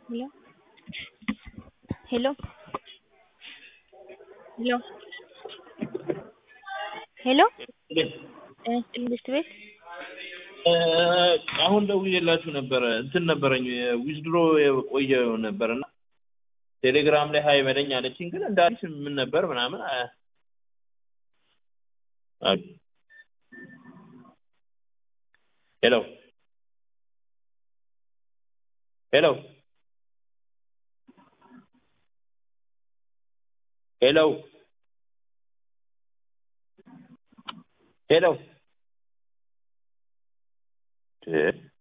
Hello? Hello? Hello? ሄሎ ጤና ይስጥልኝ ብስት ቤት አሁን ደውዬላችሁ ነበረ እንትን ነበረኝ ዊዝድሮ የቆየ ነበር እና ቴሌግራም ላይ ሀይ በለኝ አለችኝ። ግን እንደ አዲስ ምን ነበር ምናምን አ- አ- ሄሎ ሄሎ ሄሎ ሄሎ እ